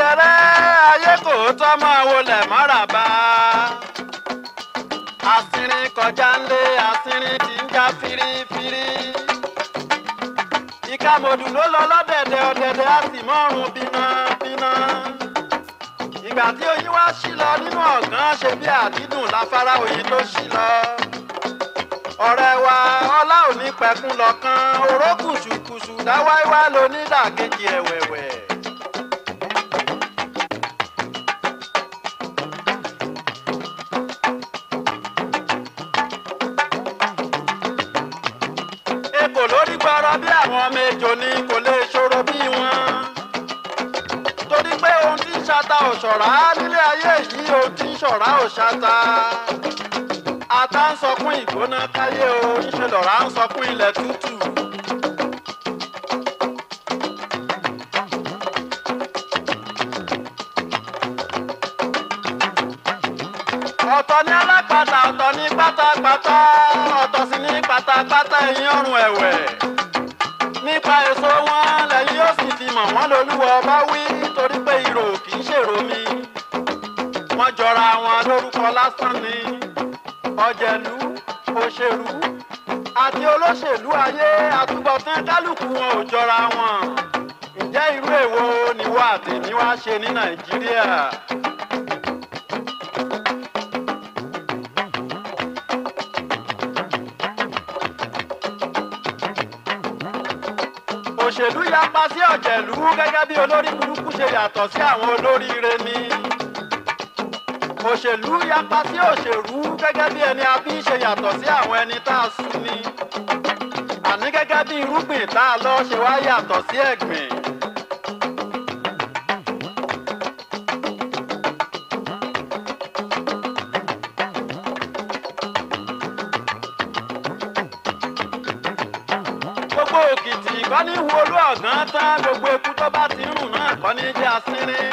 rẹ́rẹ́rẹ́ ayé kò tọ́ máa wọlé mọ́ràbá. àsìnrín kọjá ńlé àsìnrín tí ń já firifiri. ìkàmọ̀dù ló lọ lọ́dẹ̀dẹ̀ ọ̀dẹ̀dẹ̀ á sì mọ́rùn bínábíná. ìgbà tí oyin wá sí lọ nínú ọ̀gán ṣe bí àdídùn láfárá oyin tó sí lọ. ọ̀rẹ́ wa ọlá ò ní pẹ̀kun lọ́kàn oró kùsùkùsù dáwáíwá lónídàkejì ẹ̀wẹ̀wẹ̀. ekò lórí gbọrọ bí àwọn ọmọ ejò ni kò lè ṣòro bí wọn. torí pé ohun tí ń ṣata ò ṣọ̀rá nílé ayé yìí ohun tí ń ṣọ̀rá ò ṣata. ata ń sọkún ìgbóná káyé o ńṣe lọ̀rá ń sọkún ilẹ̀ tútù. ọ̀tọ̀ ní alápàtà ọ̀tọ̀ ní pátápátá ọ̀tọ̀ sì ní pátápátá ẹ̀yìn ọrùn ẹ̀wẹ̀. nípa èso wọn lẹ́yìn yóò sì fi mọ̀ wọ́n lolúwọ bá wí torí pé ìrò kì í ṣèrò mi. wọ́n jọra wọn lórúkọ lásán ni ọ̀jẹ̀lú òṣèlú àti olóṣèlú ayé àtúbọ̀tán kálukú wọn ò jọra wọn. ǹjẹ́ irú èwo ni wọ́n àtẹ̀mí wá ṣe ní nàìjíríà? òṣèlú yapa sí ọ̀jẹ̀lú gẹ́gẹ́ bí olórí burúkú ṣe yàtọ̀ sí àwọn olóríire ni. òṣèlú yapa sí òṣèlú gẹ́gẹ́ bí ẹni abí ṣe yàtọ̀ sí àwọn ẹni tá a sún ni. àní gẹ́gẹ́ bí irúgbìn tá a lọ ṣe wá yàtọ̀ sí ẹ̀gbìn. gbogbo òkìtì kọ́ ní wo olú ọ̀gán tán gbogbo eku tó bá ti ń rùn náà kọ́ ní jẹ́ asínrín.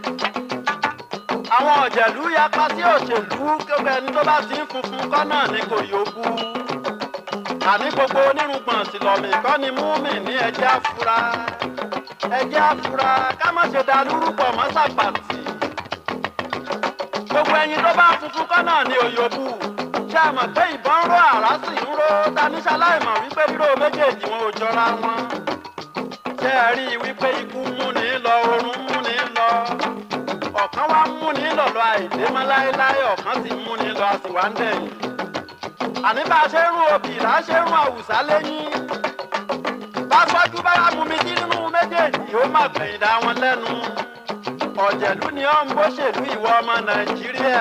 àwọn ọ̀jẹ̀lú yapa sí òṣèlú gbogbo ẹni tó bá ti ń funfun kọ́ náà ní kò yókù. àní gbogbo onírùngbọ̀n tìlọ̀mì kọ́ ni múmi ní ẹjẹ́ àfúrá. ẹjẹ́ àfúrá ká má ṣe da lúrúpọ̀ mọ́ sàpàtì. gbogbo ẹyin tó bá funfun kọ́ náà ní òyòbù ṣe mọ̀ pé ìbọn ró àrá sì ń ró taníṣà láìmọ̀ wípé ríró méjèèjì wọn ò jọra wọn. ṣé ẹ rí i wípé ikú ń múni lọ oorun ń múni lọ. ọ̀kan wá ń múni lọ̀lọ́ àìdé mọ́ láéláé ọ̀kan sì ń múni lọ àsìwá ń dẹ̀yìn. àní bá a ṣe ń rún obì là á ṣe ń rún àwùsá lẹ́yìn. bá fọ́jú bá mú mi sí nínú méjèèjì ó má gbẹ̀yìn dá wọn lẹ́nu. ọ̀jẹ̀lú ni ó ń bóṣèlú ìwọ ọmọ nàìjíríà.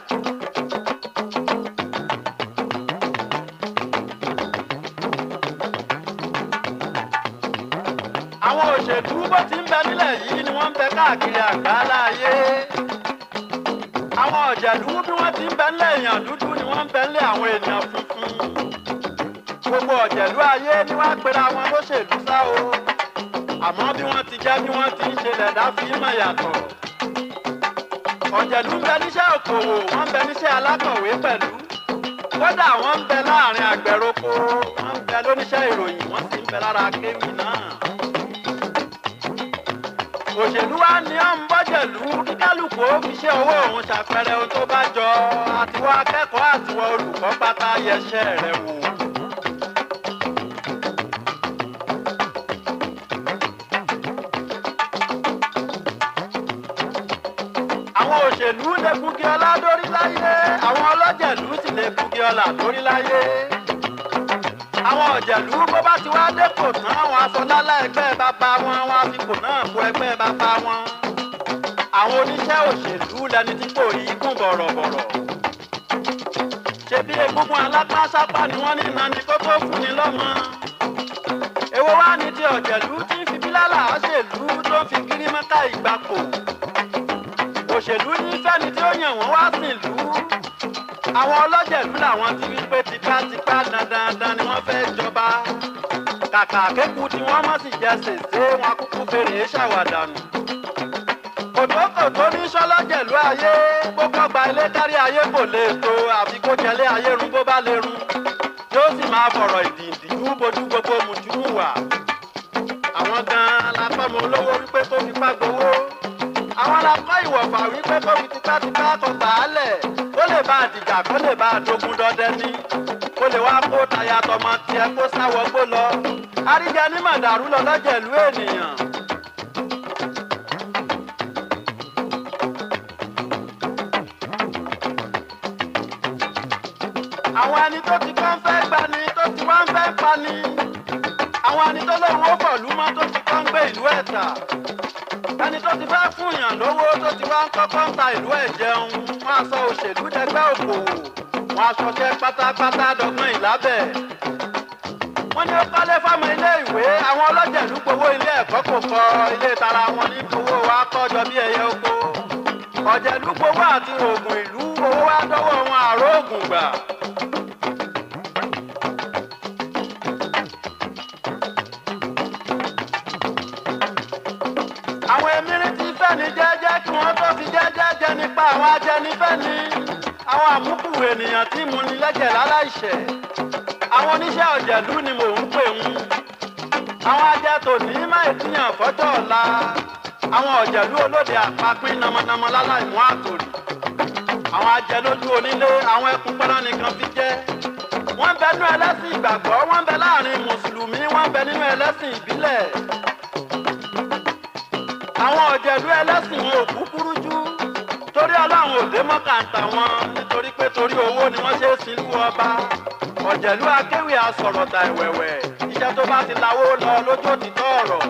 àwọn òṣèlú bó ti ń bẹ nílẹ̀ yìí ni wọ́n ń bẹ káàkiri àgbáńlá ayé. àwọn ọ̀jẹ̀lú bí wọ́n ti ń bẹ nílẹ̀ èèyàn dúdú ni wọ́n ń bẹ nílẹ̀ àwọn èèyàn funfun. gbogbo ọ̀jẹ̀lú ayé ni wọ́n á pera wọn lóṣèlú sá o. àmọ́ bí wọ́n ti jẹ́ bí wọ́n ti ń ṣe lẹ̀dá fi mọ̀ yàtọ̀. ọ̀jẹ̀lú ń bẹ níṣẹ́ òkòwò wọ́n ń bẹ níṣẹ́ alákọ̀wé pẹ̀lú. kódà wọ́n ń bẹ láàrin àgbẹ̀roko wọ́n ń bẹ lóníṣẹ́ ìròyìn wọ́n sì ń bẹ lára kéwì náà òṣèlú wa ní à ń bọ́jẹ̀lú kí kálukú ó fi ṣe owó òun ṣàpẹẹrẹ ohun tó bá jọ àtiwọ́ akẹ́kọ̀ọ́ àtiwọ́ olùkọ́ pátá yẹsẹ̀ rẹ̀ wò. àwọn òṣèlú lè bugi ọlá dórí láyé àwọn ọlọ́jẹ̀lú sì lè bugi ọlà dórí láyé àwọn ọ̀jẹ̀lú bó bá ti wá dépò tán àwọn afọlálá ẹgbẹ́ bàbá wọn wọn á fi kò náà kó ẹgbẹ́ bàbá wọn. àwọn oníṣẹ́ òṣèlú lẹni tí kò rí kún bọ̀rọ̀bọ̀rọ̀. ṣebí egungun alápásápá ni wọ́n ní iná ni kó tó fún ni lọ́mọ. èwo wá ní ti ọ̀jẹ̀lú tí ń fi bílálà ṣèlú tó ń fi gírímọ́ká ìgbàpò. òṣèlú ní fẹ́ni tí ó yàn wọ́n wá sílùú àwọn ọlọ́jẹ̀lú làwọn ti wí pé tipátipá dandandan ni wọ́n fẹ́ jọba kàkà kéku tí wọ́n mọ̀ sí jẹ́ sèse wọn kúkú fèrè ṣàwàdànù. kòtòkòtò ní sọlọ́jẹ̀lú ayé gbogbo ọgbà ilé kárí ayé kò lè tó àfi kó jẹlé ayé run bó bá lè run yóò sì máa fọ̀rọ̀ ìdìndìjú bojú gbogbo mùtúmù wà. àwọn gan-an la fọ́mọ olówó wípé kó fipá gbowó àwọn àwọn la kọ́ ìwọ̀fà wípé kó fi tipátipá kọ gbàálẹ̀ kó lè bá àdìjà kó lè bá àdógún dọdẹ ní kó lè wá kó taya tọmọ tiẹ̀ kó sáwọgbó lọ àríjẹ ní màdàrú lọ lọ́jọ́ ìlú ènìyàn. àwọn ẹni tó ti kọ́ ń fẹ́ gbani tó ti wá ń fẹ́ pani àwọn ẹni tó lóun ó bọ̀ lúmọ́ tó ti kọ́ ń gbé ìlú ẹ̀ tà ẹni tó ti fẹ́ fún yàn lówó tó ti wá ń kọ́kọ́ ń ta ìlú ẹ̀ jẹun wọ́n aṣọ òṣèlú dẹgbẹ́ òkòwò wọ́n aṣọṣẹ́ pátápátá dọ́gbọ́n ìlábẹ̀. wọ́n ní ó kọ́lé fáwọn ilé ìwé àwọn ọlọ́jẹ̀lú gbowó ilé ẹ̀kọ́ kò kọ ilé tara wọn ní owó wa kọ́jọ bí ẹyẹ oko. ọ̀jẹ̀lú gbowó àti oògùn ìlú owó wa dọ́wọ́ wọn àrò oògùn gbà. àwọn emiri ti fẹ́ ni jẹ́jẹ́ kí wọ́n tó fi jẹ́jẹ́ jẹ nípa àwọn ajẹnifẹ́ ni àwọn àmúkù ènìyàn tí mu ni lẹ́jẹ̀ láláìṣẹ̀ àwọn oníṣẹ́ ọ̀jẹ̀lú ni mò ń pè ń àwọn ajẹ́ tòní máa tíyàn fọ́jọ́ ọ̀la àwọn ọ̀jẹ̀lú olóde àpapín namanamọ láláìmú àtòrì àwọn ajẹ́ lójú onílé àwọn ẹkùn pẹ́rán nìkan fi jẹ́ wọ́n bẹ nínú ẹlẹ́sìn ìgbàgbọ́ wọ́n bẹ láàrin mùsùlùmí wọ́n bẹ nínú ẹlẹ́sìn ìbílẹ̀ àwọn ọ̀jẹ̀lú ẹlẹ́sìn wọn ò kúkúrú jú torí ọlọ́run òde mọ́kàntà wọn nítorí pé torí owó ni wọ́n ṣe é sin lú ọba ọ̀jẹ̀lú akéwì asọ̀rọ̀dà ìwẹ̀wẹ̀ iṣẹ́ tó bá ti lawó lọ lójú òtítọ́ ọ̀rọ̀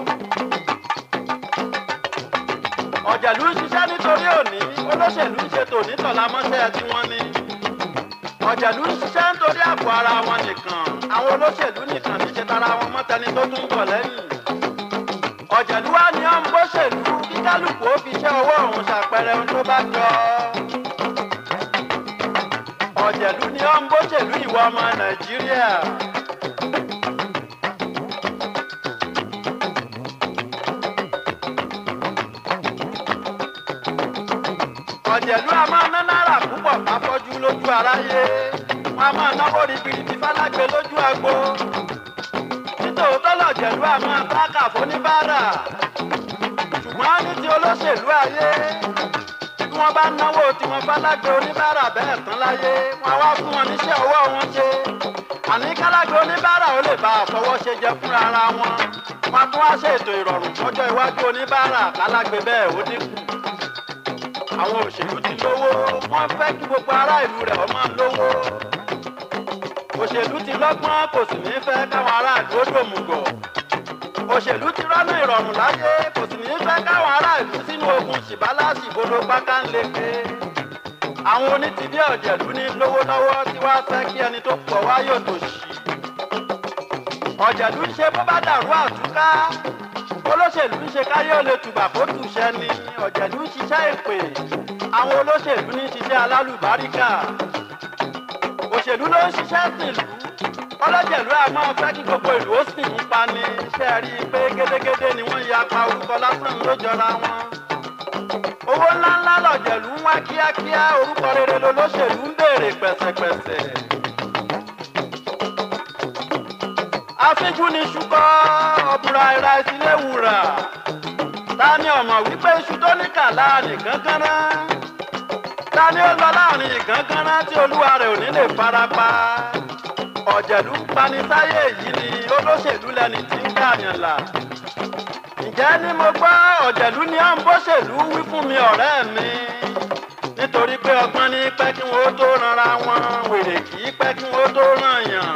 ọ̀jẹ̀lú ń ṣiṣẹ́ nítorí òní olóṣèlú ń ṣe tòní tọ̀lámọ́ṣẹ́ tí wọ́n ní ọ̀jẹ̀lú ń ṣiṣẹ́ nítorí àpò ara wọn nìkan àwọn olóṣèlú nìkan ní ṣe tara wọn mọ́tẹni tó tún bọ̀ lẹ́yìn ọ̀jẹ̀lú wa ni ó ń bóṣèlú kí kálukú ó fi iṣẹ́ ọwọ́ òun ṣàpẹẹrẹ ohun tó bá jọ. ọ̀jẹ̀lú ni ó ń bóṣèlú ìwọ ọmọ nàìjíríà. ọ̀jẹ̀lú a máa ná náírà púpọ̀ káfọ́jú lójú aráyé wọn a máa náwó ribiribi fálágbe lójú agbo nítòótọ́ lọ̀jẹ̀lú a máa bá kàfó ní báárà ṣùgbọ́n ní ti olóṣèlú ayé bí wọ́n bá náwó tiwọn fálágbe oníbàárà bẹ́ẹ̀ tán láyé wọn á wá fún wọn níṣẹ́ ọwọ́ wọn ṣe àní kálágbe oníbàárà ó lè bá àfọwọ́ṣe jẹ fúnra ara wọn wọn tún wá ṣètò ìrọ̀rùn lọ́jọ́ iwájú oníbàárà kálágbe bẹ́ẹ̀ ó dínkù àwọn òṣèlú ti lówó wọ́n fẹ́ kí gbogbo ará ìlú rẹ̀ ó máa lówó òṣèlú ti lọ́gbọ́n kò sì ní fẹ́ káwọn aráàlú ó dòmùgọ̀ òṣèlú ti rọ́nà ìrọ̀rùn láyé kò sì ní fẹ́ káwọn aráàlú sínú ogun ṣìbálàṣì bolo páká ń leke àwọn onítìbí ọ̀jẹ̀lú ní lówó lọ́wọ́ tí wàá fẹ́ kí ẹni tó pọ̀ wá yóò tòṣì ọ̀jẹ̀lú ń ṣe bó bá dàrú àtúká olóṣèlú ń ṣe káyé ò lè tùbà kó tùṣẹ́ ni ọ̀jẹ̀lú ń ṣiṣẹ́ èpè àwọn olóṣèlú ní ṣiṣẹ́ alálùbáríkà òṣèlú ló ń ṣiṣẹ́ sílùú ọlọ́jẹ̀lú a máa fẹ́ kí gbogbo ìlú ó sì ń pani ṣe rí i pé gédégédé ni wọ́n ya pa orúkọ lásán ló jọra wọn. owó ńláńlá lọ̀jẹ̀lú ń wá kíákíá orúkọ rere lolóṣèlú ń béèrè pẹ̀sẹ̀pẹ̀sẹ̀. afíjú ni ṣúkọ́ ọ̀bùrà ìra ìsílẹ̀ wùrà ta ni ọmọ wípé iṣu tó ní kà láàrin gánganrá ta ni ó lọ láàrin ìgánganrá tí olúwa rẹ̀ ò ní lè farapa ọ̀jẹ̀lú ń pani sáyé yìí ni olóṣèlú lẹni tí ń gbàyàn là. ǹjẹ́ ni mo gbọ́ ọ̀jẹ̀lú ni à ń bóṣèlú wí fún mi ọ̀rẹ́ mi. nítorí pé ọgbọ́n ní pẹ́ kí wọ́n tó ranra wọn wèrè kì í pẹ́ kí wọ́n tó ràn yàn.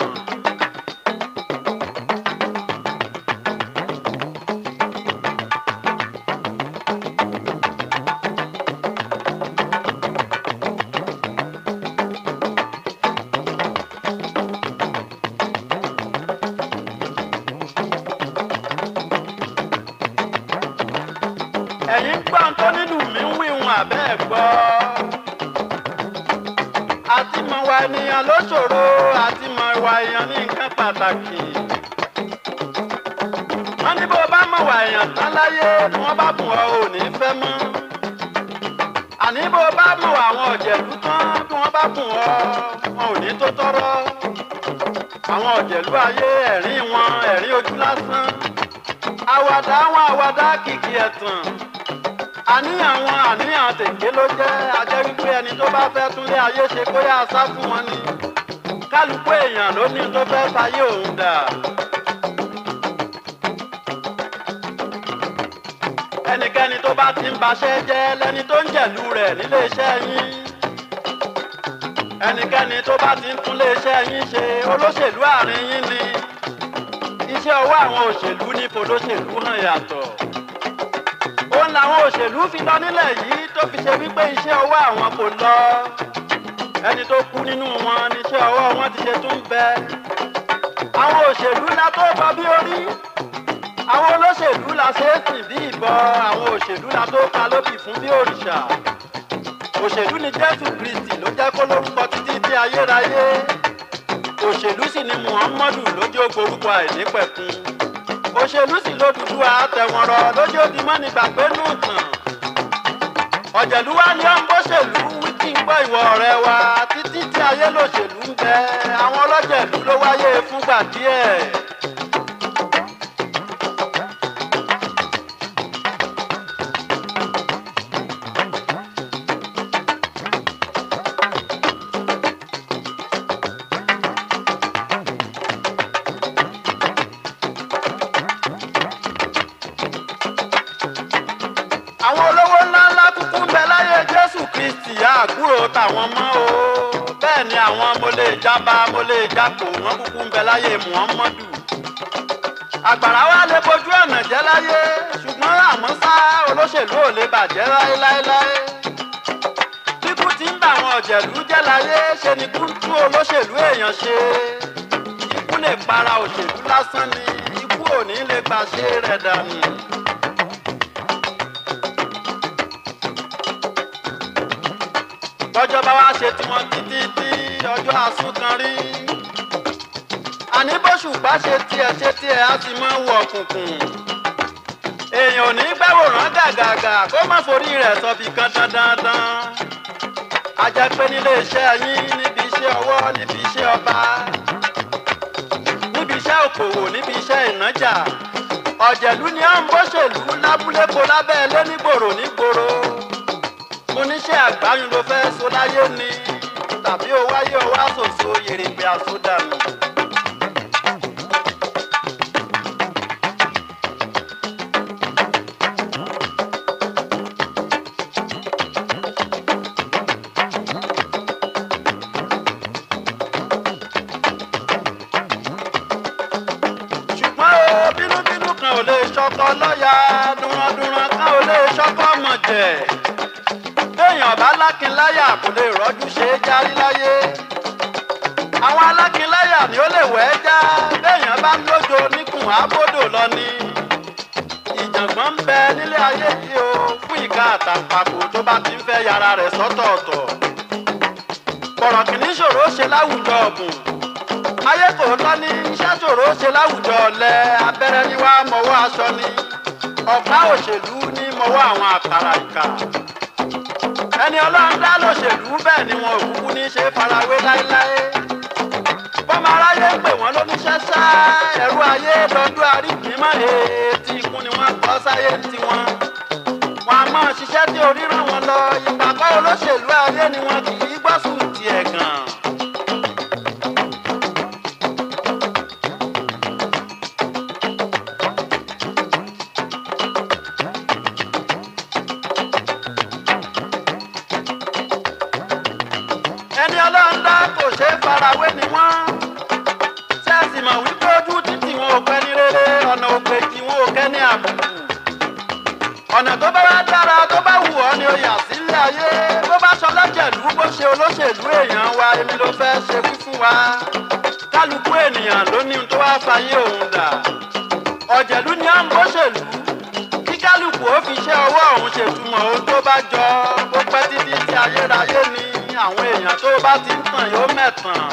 ẹ̀yin gbọ́n tó nínú mi ń wíwọ̀n abẹ́ ẹ̀ gbọ́. àti mọ̀ wà ènìyàn ló ṣòro àti mọ̀ ìwà èèyàn ní nǹkan pàtàkì. wọ́n ní bó bá mọ̀ wà èèyàn tán láyé tí wọ́n bá bùn ọ́ ò ní fẹ́ mọ́. àní bó bá mọ̀ àwọn ọ̀jẹ̀lú tán bí wọ́n bá bùn ọ́ wọn ò ní tó tọ́rọ́. àwọn ọ̀jẹ̀lú ayé ẹ̀rín wọn ẹ̀rín ojú lásán àwàdà àwọn àwàdà kìkì ẹ̀tàn àníyàn wọn àníyàn tèké ló jẹ́ ajẹ́ wípé ẹni tó bá fẹ́ túnlé ayé ṣe kó yá sá fún wọn ni kálukú èèyàn ló ní tó fẹ́ fayé òun dà. ẹnikẹ́ni tó bá ti ń baṣẹ́ jẹ́ lẹ́ni tó ń jẹ̀lú rẹ̀ nílé iṣẹ́ yín ẹnikẹ́ni tó bá ti ń túnlé iṣẹ́ yín ṣe olóṣèlú àárín yín ni iṣẹ́ ọwọ́ àwọn òṣèlú ní fòlóṣèlú hàn yàtọ̀ òun làwọn òṣèlú fi lọ nílẹ̀ yìí tó fi ṣe wípé iṣẹ́ ọwọ́ àwọn kò lọ ẹni tó kú nínú wọn níṣẹ́ ọwọ́ wọn ti ṣe tún bẹ àwọn òṣèlú la tó bọ bí orí àwọn olóṣèlú la ṣe é sìn bí ìbọn àwọn òṣèlú la tó ka lóbì fún bí òrìṣà òṣèlú ni jésù kristi ló jẹ́ kó lórúkọ títí tí ayérayé òṣèlú sì ni muhammadu lójú ogorúkọ àìnípẹ̀kun òṣèlú sì lódùdú àtẹ̀wọ̀nrọ̀ lójú òbí mọ́ni gbàgbé nù tàn ọ̀jẹ̀lú wa ni ó ń bóṣèlú wíkì ń gbọ́ ìwọ ọ̀rẹ́ wa títí tí ayé lòṣèlú ń bẹ àwọn ọlọ́jẹ̀lú ló wáyé fúngbà díẹ̀. àwọn olówó ńláńlá kúkú ń bẹ láyé jésù kristi àgúrò tàwọn mọ́ o bẹ́ẹ̀ ni àwọn mo lè jábá mo lè jápò wọ́n kúkú ń bẹ láyé muhammadu àgbàrá wa lè bojú ọ̀nà jẹ́ láyé ṣùgbọ́n àmọ́ sá olóṣèlú ò lè bàjẹ́ láéláéláé kíkú ti ń bà àwọn ọ̀jẹ̀lú jẹ́ láyé ṣe ni kú tú olóṣèlú èèyàn ṣe ikú lè para òṣèlú lásán ni ikú ò ní lè gbàṣe rẹ̀ dànù. bọ́jọ́ bá wá ṣe tiwọn títí tí ọjọ́ àsún kan rí. àní bóṣù bá ṣe tiẹ̀ ṣe tiẹ̀ á sì máa wọ òkùnkùn. èèyàn ò ní gbàwòrán gàgàgà kó má forí rẹ̀ sọ̀bì kan dandandan. a jẹ́ pé nílé iṣẹ́ yín níbi iṣẹ́ ọwọ́ níbi iṣẹ́ ọba níbi iṣẹ́ òkòwò níbi iṣẹ́ ìnájà ọ̀jẹ̀lú ni à ń bóṣèlú lábúlépo lábẹ́ ilé nígboro nígboro mo níṣẹ́ àgbáyún ló fẹ́ so láyé ni tàbí o wáyé o wá ṣòṣò yèrègbè àsódànù. ṣùgbọ́n o bínúbínú kan ò lè ṣọkọ lọ́ọ̀yà dúnrandúnran kan ò lè ṣọkọ mọ̀jẹ̀ téèyàn bá lákinláyà kò lè rọ́jú ṣe é járí láyé àwọn alákinláyà ni ó lè wẹ́ já béèyàn bá ń lójo níkùn àbódò lọ ni ìjàngbọ́n ń bẹ nílé ayé yìí o fún ìka àtàǹpàkò tó bá ti ń fẹ́ yàrá rẹ̀ sọ́tọ̀ọ̀tọ̀ bọ̀rọ̀ kìíní ṣòro ṣe láwùjọ ọ̀gùn ayé kò tọ́ ní iṣẹ́ ṣòro ṣe láwùjọ ọ̀lẹ abẹ́rẹ́ ní wàá mọ̀wọ́ aṣọ ni ọ̀pá òṣèlú ní mọ̀wọ́ àwọn àkàrà ìkà ẹni ọlọ́run dá lóṣèlú bẹ́ẹ̀ ni wọn ò kúkú ní ṣe farawé láéláé bọ́mọ aráyé ń pè wọ́n lóníṣẹ́ sá ẹ̀rú ayé lọ́dún àríkìímọ̀ ètí ikú ni wọ́n kọ́ sáyé tiwọn wọn a máa ṣiṣẹ́ tí orí ràn wọ́n lọ ìpàkọ́ olóṣèlú ayé ni wọn kì í gbọ́sùn tiẹ̀ gan. ẹni ọlọ́run dá kò ṣe é farawé ni wọ́n. sẹ́ẹ̀sì mọ̀ wípé ojú títì wọn ò pẹ́ ní rere ọ̀nà òpè tí wọn ò kẹ́ ní àbùkù. ọ̀nà tó bá wá dára tó bá wù ọ́ ni ó yà sílé ayé bó bá sọ lọ́jẹ̀lú bó ṣe olóṣèlú èèyàn wa èmi ló fẹ́ ṣe wí fún wa. kálukú ènìyàn ló ní ohun tó wá fayé òun dà. ọ̀jẹ̀lú ni à ń bóṣèlú kí kálukú ó fi ṣe ọwọ́ òun ṣètumọ̀ ohun tó bá jọ bó pẹ́ títí tí ayérayé ni àwọn èèyàn tó bá ti ń tàn yóò mẹ̀tàn.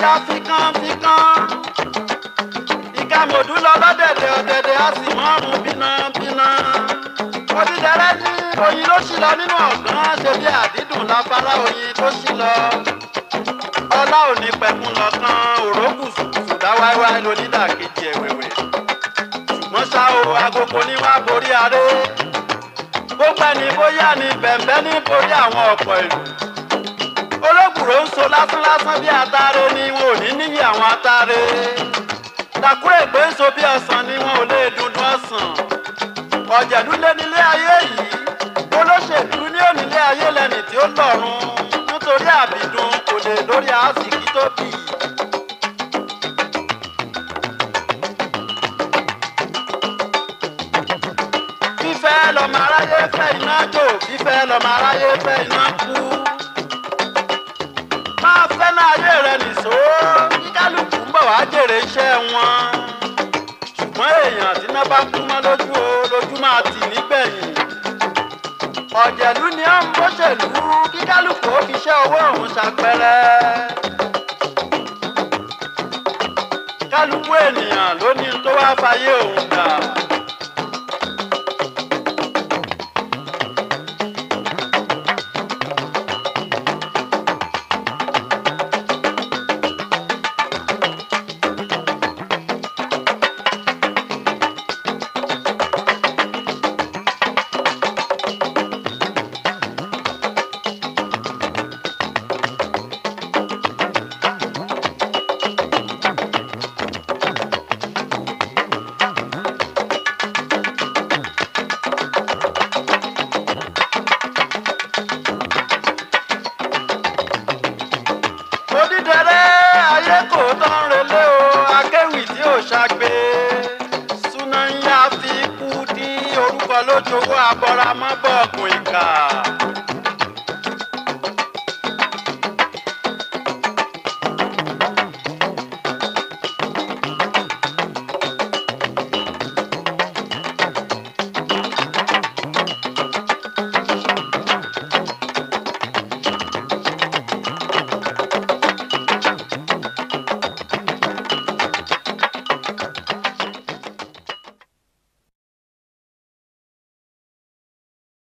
já fíkánfíkán ìkàmọ̀dú lọ lọ́dẹ̀dẹ̀ ọ̀dẹ̀dẹ̀ a sì mọ́rùn bínábíná odídẹrẹ́ ní oyin ló ṣì lọ nínú ọ̀gán ṣe bí àdídùn láfárá oyin tó ṣì lọ ọlá òní pẹ̀kun lọ́kàn òrókùsù ṣùdá wáíwáí lónídàkejì ẹ̀wẹ̀wẹ̀ ṣùgbọ́n ṣá o agogo ní wá borí aré gbogbo ẹni bóyá ni bẹ̀m̀bẹ́ ní borí àwọn ọ̀pọ̀ ìlú olóògùrò ń so lásánlásán bí atare ni wọn ò ní níyì àwọn atare dàkúrẹ́ pé ń so bí ọsàn ni wọn ò lè dundun ọsàn ọ̀jẹ̀dúlé nílé ayé yìí olóṣèlú ní onílé ayé lẹ́ni tí ó lọ́rùn nítorí àbìdùn kò lè lórí àásìkí tó bì í. fífẹ́ lọ́mọ aráyé fẹ́ iná jò fífẹ́ lọ́mọ aráyé fẹ́ iná kú. máa fẹ́ náà ayé rẹ nìṣó kí kálukú ń bọ̀ wá jèrè iṣẹ́ wọn. ṣùgbọ́n èèyàn tí iná bá kú mọ́ lójú o lójú máa tì nígbẹ̀yìn. ọ̀jẹ̀lú ni ó ń bóṣèlú kí kálukú ó fi iṣẹ́ owó òun ṣàpẹrẹ. kálukú ènìyàn ló ní tó wá fayé òun dà. odídẹrẹ́ ayé kò tán relé o akéwì tí ò ṣàgbé súnáyà fi kú dí orúkọ lójoojú abọ́ramọ́bọ̀gùn ìkà